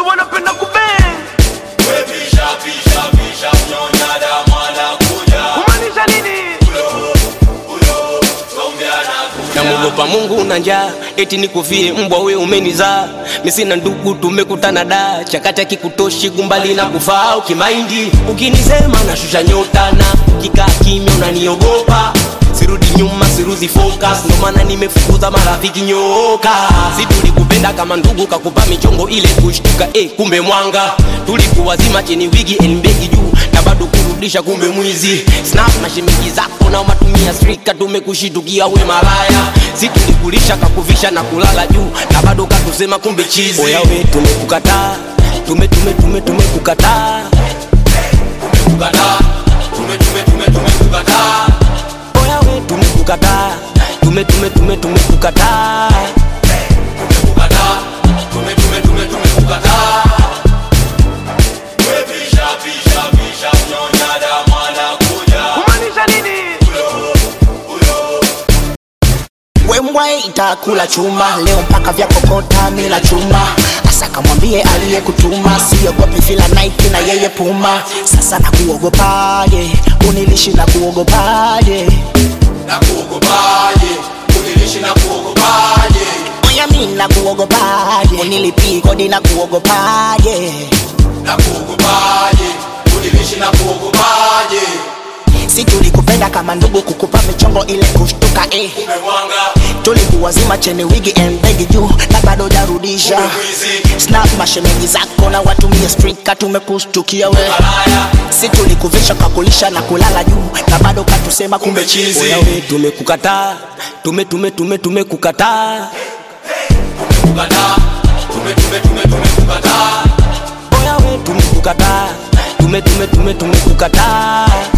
wanapenda kubeng kumaanisha nini namwogopa mungu na njaa eti nikufie mbwa we umenizaa misina ndugu tumekutana da chakati akikutoshi gumbali na kufaa ukimaindi ukinisema nashusha nyota na ukikaa kimya unaniogopa sirudi nyuma sirudi focus ndo maana nimefukuza marafiki nyoka si tulikupenda kama ndugu kakupa michongo ile kushtuka eh, kumbe mwanga tulikuwazima cheni wigi elmbegi juu na bado kurudisha kumbe mwizi snap na shemeji zako na matumia strika tumekushitukia we malaya si tulikulisha kakuvisha na kulala juu na bado katusema kumbe chizi oya we tumekukataa tume tume tume tumekukataa tumekukataa tume tume tume tumekukataa oya we tumekukataa tume tume tume tumekukataa tumekukataa tume tume tume tumekukataa kumaanisha nini wembwa itakula chuma leo mpaka vya kokota mila chuma asa kamwambie aliyekutuma siogopi fila naiki na yeye puma sasa nakuogopaje unilishi na kuogopaje oya mi na kuogopaje unilipii kodi na kuogopaje si tulikupenda kama ndugu kukupa michongo ile kushtuka eh. tulikuwazima cheni wigi embegi juu na bado jarudisha snap mashemeji zako na watumie strika tumekustukia we si tulikuvisha kakulisha na kulala juu na bado katusema kumbe chizi oya we tumekukataa tume tume tume tumekukataa oya we tumekukataa tume tume tume tumekukataa